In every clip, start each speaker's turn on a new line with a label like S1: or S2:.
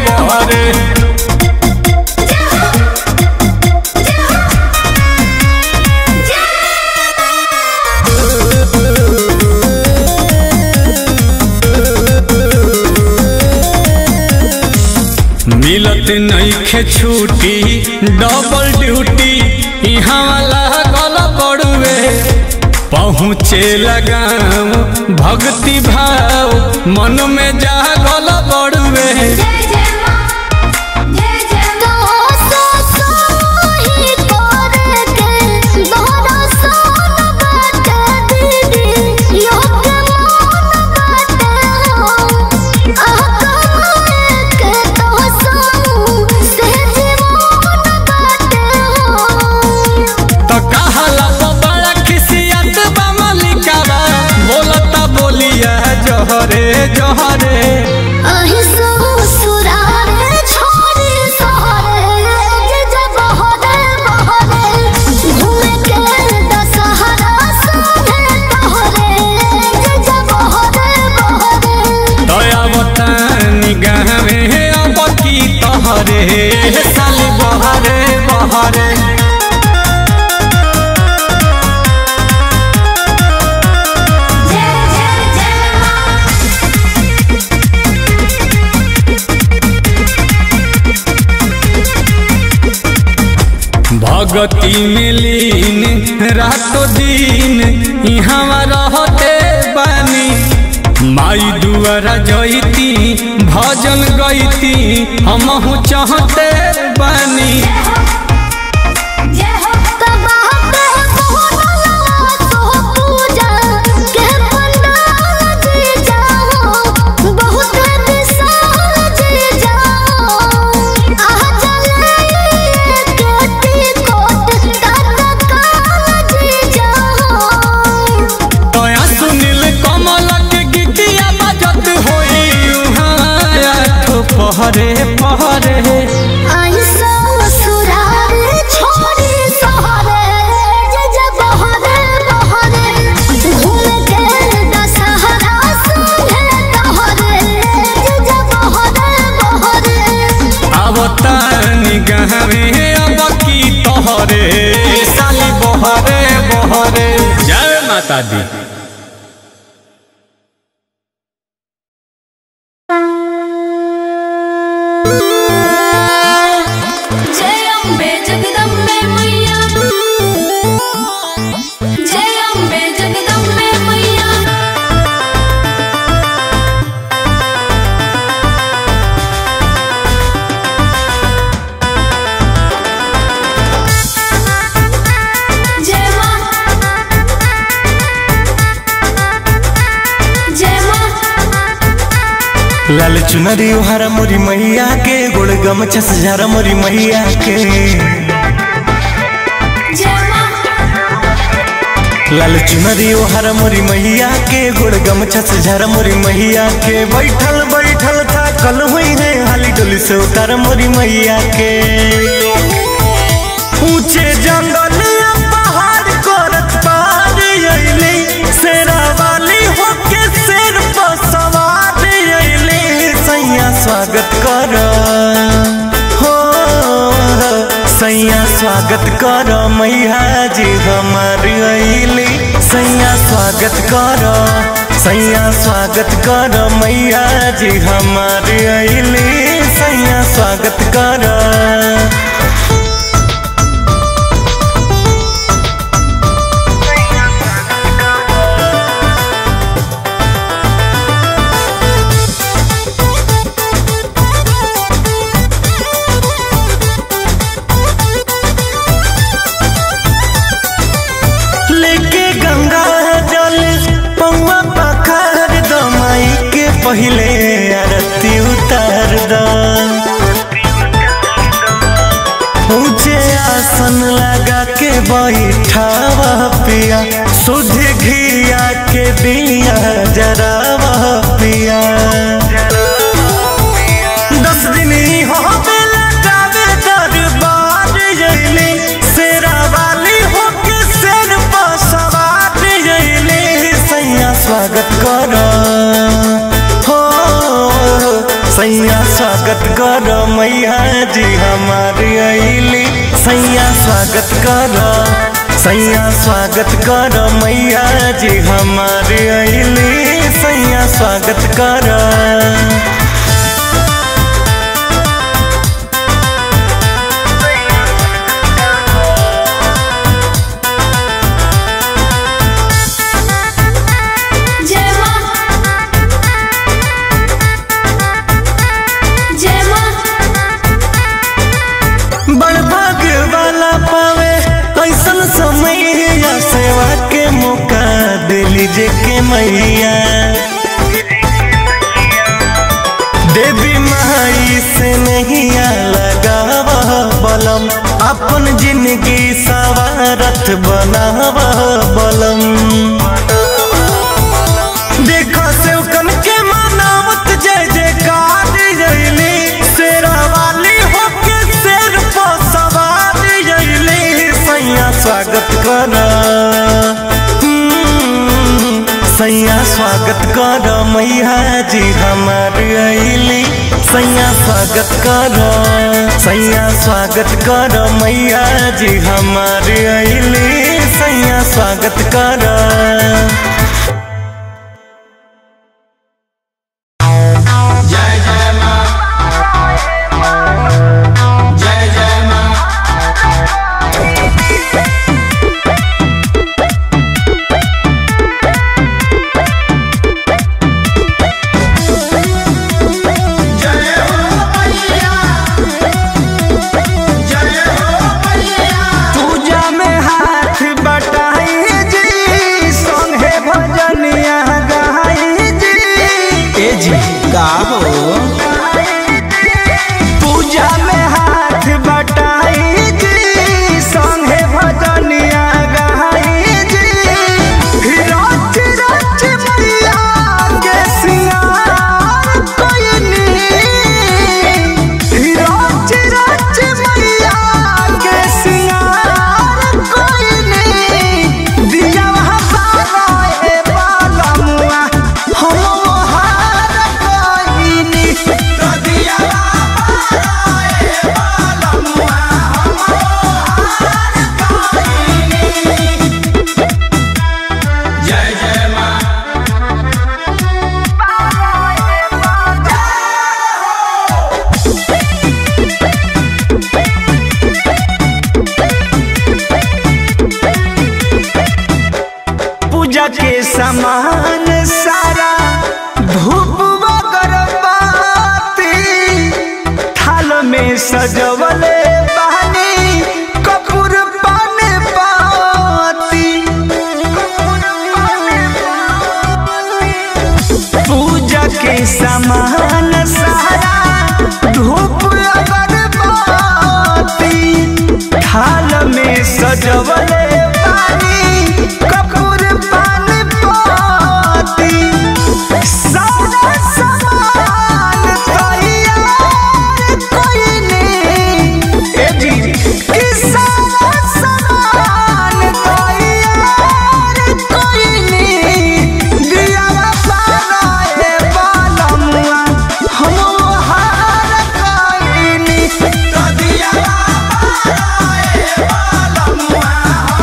S1: बहरे मिलत नईखे छुट्टी डबल ड्यूटी यहाँ वाला गल पड़ुए पहुँचे लगाम भक्ति भाव मन में जा गल पड़ुए
S2: जय जय मां जय जय
S3: तो सो सोही करे के दोहरा सोन बाटे दीदी योग मन बाटे हो आह कमाए के तो सो से जीवन बाटे हो
S1: तो कहला तो बड़ा खिसियत बा मलिकावा बोलता बोलिया जहरे जहरे
S3: अहि ससुरारे छोड़ी सहरे जे जे बहरे बहरे घूमे के दशहरा संगे तोहरे जे जे बहरे बहरे
S1: दया बतानी गावे अब की तहरे साल बहरे बहरे
S2: जय जय जय मां
S1: भगती में लीन रातो दिन यहाँ रहते बानी माई दुआरा जईती भजन गईती हमहू चाहते बानी
S2: जय हो
S3: तबाह पे मोहनला तो पूजा के पंडाल जी जाओ बहुत विशाल जी जाओ आह जले केटी कोट तत्काल जी जाओ
S1: तया सुनील कमल के गीतिया बजत होई उहाँ आठो पहरे पहरे
S3: आई ससुरारे छोड़ी सहरे जे जे बहरे बहरे घूम के दशहरा संगे तोहरे जे जे बहरे बहरे
S1: आवतानी गावे अब की तोहरे साली बहरे बहरे जय माता दी
S2: जय अम्बे जगदम्बे मैया जय अम्बे जगदम्बे मैया जय मां जय मां
S4: लाल चुनरी हरा मोरी मैया के गोड़ गमछा सजारा मोरी मैया के
S2: जय मां
S4: लाल चुनरी हरा मोरी मैया के गोड़ गमछा सजारा मोरी मैया के बैठल बैठल था कल हुई रे हाली डोली से उतार मोरी मैया के ऊंचे जंगल या पहाड़ करत पार अइली शेरा वाली होके शेर पर सवार अइली सैया स्वागत कर हो सैया स्वागत कर मैया जी हमार अइली सैया स्वागत कर सैया स्वागत कर मैया जी हमार अइली सैया स्वागत कर लेके गंगा जल पौआ पखार दमाई के पहले आरती उतार द ऊंचे आसन लगा के बैठावा पिया सुध घिया के दिया जरावा पिया दस दिन ही हो बेला जावे दरबार जइली शेरा वाली होके शेर पर सवार जइली सैया स्वागत कर हो सैया स्वागत कर मैया जी हमारी अली सैया स्वागत कर सैया स्वागत कर मैया जी हमारी अली सैया स्वागत कर
S2: जय मां जय मां
S4: बड़ भाग्य वाला पावे ऐसन समय या सेवा के मौका दे लीजे के मैया देवी माई से नहीं लगाव बलम अपन जिंदगी सवारत बनाव बलम देखो सेवकन के मानावत जय जयकार जयली शेरा वाली होके शेर पर सवार जयली सैया स्वागत कर सैया स्वागत कर मैया जी हमार अली सैया स्वागत कर सैया स्वागत कर मैया जी हमार अली सैया स्वागत कर
S5: पूजा में हाथ बटाई जी संगे भजनिया गाई जी ए जी का हो पूजा में हाथ बटाई जी संगे भजनिया गाई जी रच रच मैया के सिंगार कोई नहीं रच रच मैया के सिंगार कोई नहीं दिया बाबा ए बालमुआ हम हार कोई नहीं तो दिया बाबा ए बालमुआ हम हार कोई नहीं जय जय मां पूजा के सामान सारा धूप अगरबत्ती थाल में सजवले बहनी कपूर पान पाती पूजा के सामान सारा धूप अगरबत्ती थाल में सजवले पानी कपूर पान पाती सारा सामान तैयार कोई नहीं ए जी कि सारा सामान तैयार कोई नहीं दिया बाबा ए बालमुआ हम हार कोई नहीं तो दिया बाबा ए बालमुआ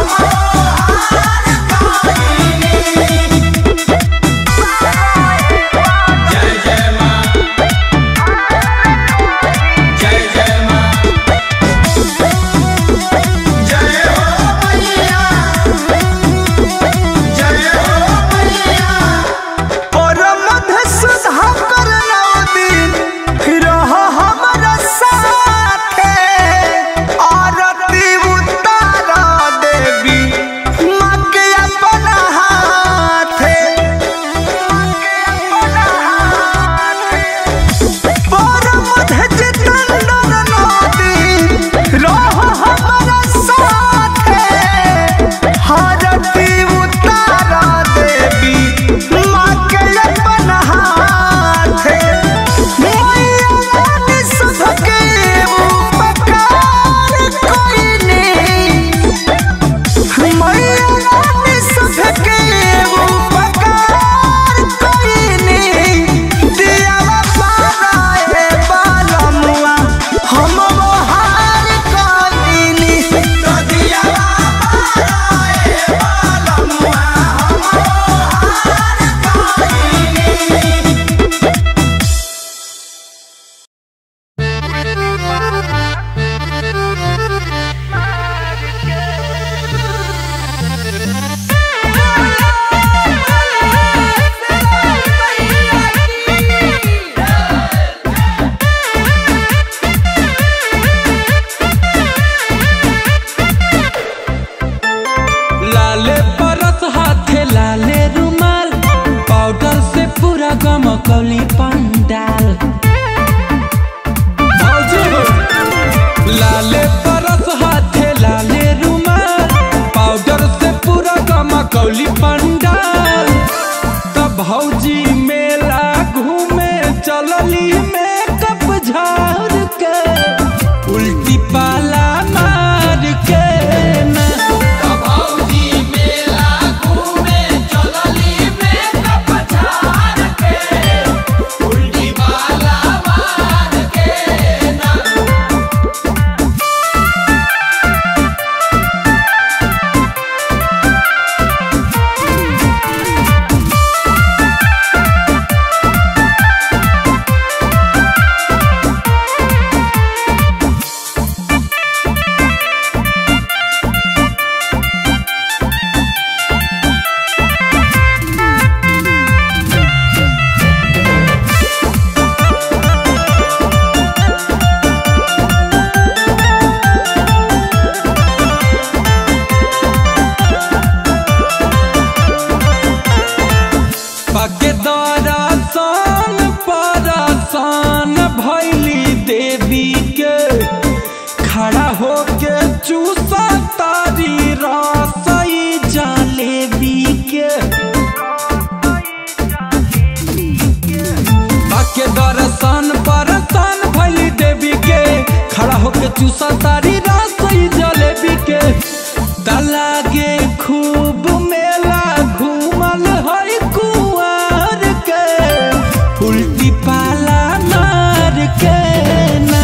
S5: चूसा तारी रसोई जलेबी के तलागे खूब मेला घूमल है कुआर के उल्टी पाला मार के ना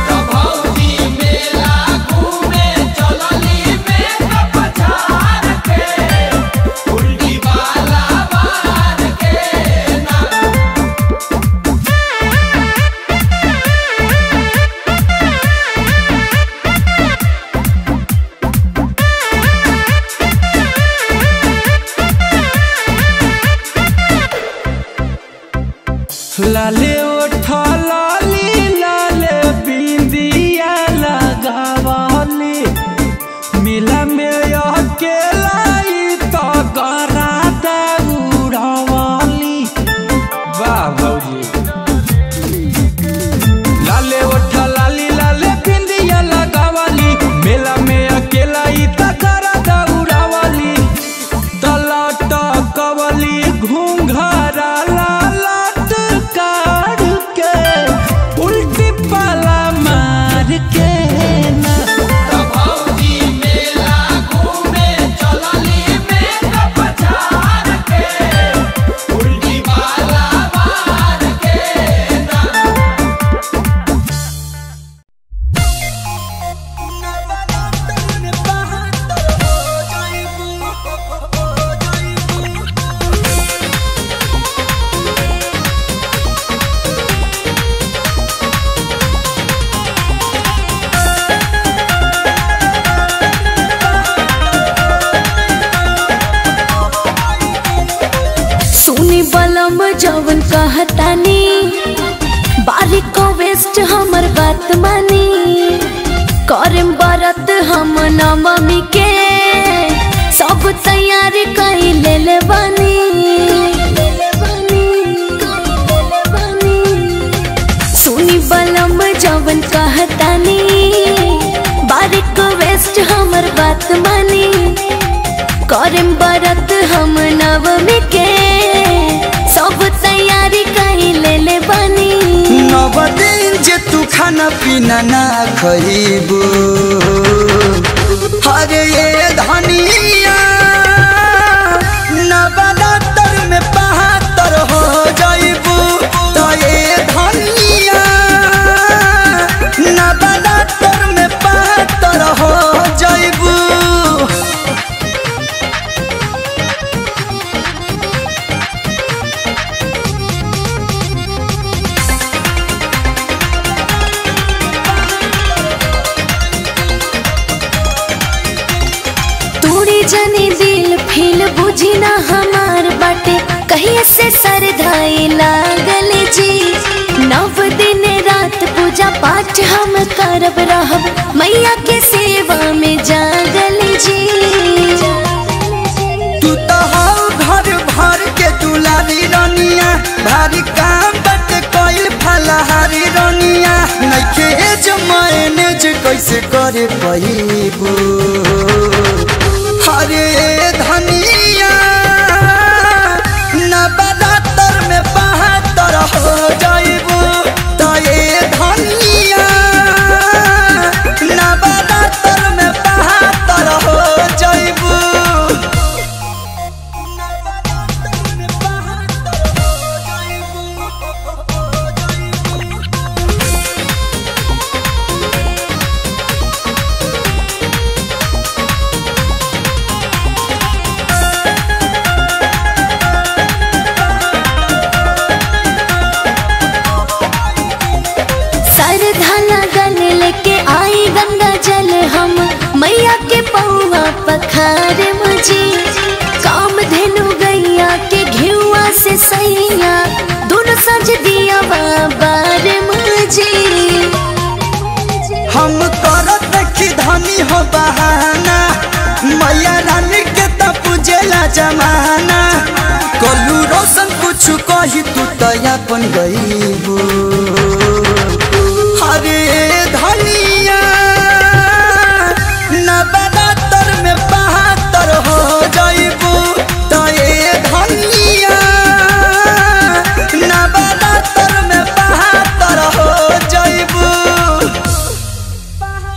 S5: लाले ओठ लाली लाले बिंदिया लगावली मिला में अकेला ई तो गरा दौड़ावली वाह भौजी लाले ओठ लाली लाले बिंदिया लगावली मेला में अकेला ई तो गरा दौड़ावली तलट कवली घूंघरा लालट काढ़ के उल्टी पाला मार के ना
S3: सुनी बलम जवन कहतानी बारिक को वेस्ट हमर बात मानी करम बरत हम नवमी के सब तैयारी कई ले ले बानी सुनी बलम जवन कहतानी बारिक को वेस्ट हमर बात मानी करम बरत हम नवमी के सब तैयारी कई ले ले बानी
S5: नव दिन जे तू खाना पीना ना खइबू हरे ये धनिया नवरात्र में बहत्तर हो जाइबू तो ये धनिया नवरात्र में बहत्तर हो जाइबू
S3: तूड़ी जनी दिल फील बुझी ना हमार बाटे कहिए से सरधाई लागल जी नव दिन रात पूजा पाठ हम करब रहब मैया के सेवा में जागल जी
S5: तू तो हौ घर भर के दुलारी रनिया भारी काम बट कोइल फलहारी रनिया नइखे जे मैनेज कैसे करे पहिबू हरे धनिया नवरात्र में बहत्तर हो जाइबू तो ये धनिया नवरात्र में बहत्तर हो जाइबू
S3: सरधा लगन लेके आई गंगा जल हम मैया के पौवा पखार मुझे काम धेनु गैया के घियुआ से सैया दोनों सज दिया बाबार मुझे
S5: हम करत देखी धनी हो बहाना मैया रानी के त पूजेला जमाना कलू रोशन कुछ कही तू तो अपन गईबू हरे धनिया नवरात्र में बहत्तर हो जाइबू तो ये धनिया नवरात्र में बहत्तर हो जाइबू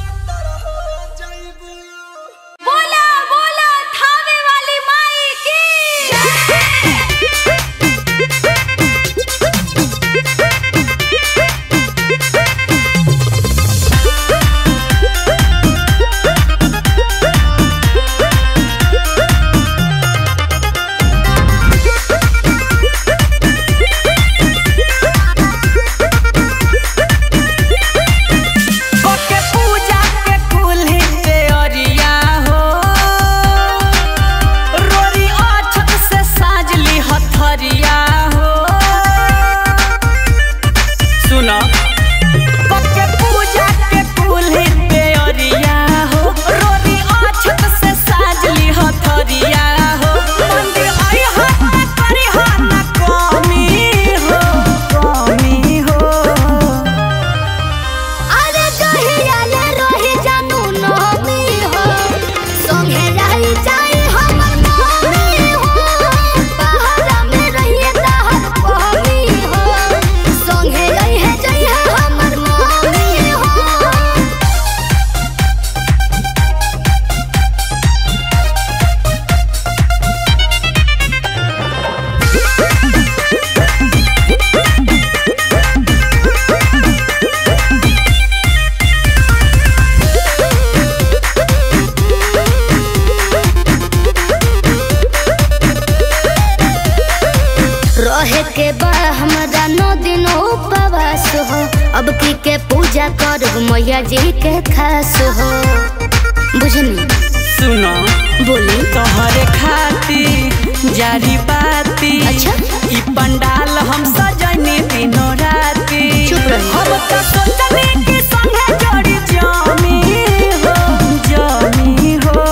S3: मैया जी के खास हो बुझनी
S6: सुनो
S3: बोली
S6: तोहरे खाती जारी बाती
S3: अच्छा।
S6: ई पंडाल हम सजनी दिनो राती
S3: चुप रही।
S6: हम तो सोचनी कि संगे जोड़ी जामी हो जामी हो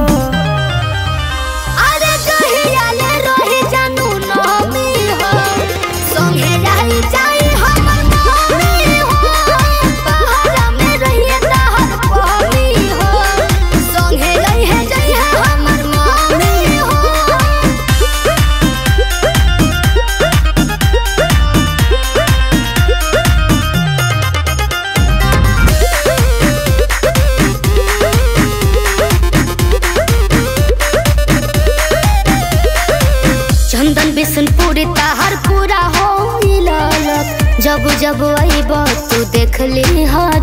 S3: अरे कहिया ले रही जानू नमी हो संगे जाई जाई हमर मम्मी हो पहाड़ा में रहिए तहर पहमी हो संगे रहिए जाई हमर मम्मी हो चंदन बिशनपुरी ताहर पूरा हो ललक जब जब अइब तू देख ली हा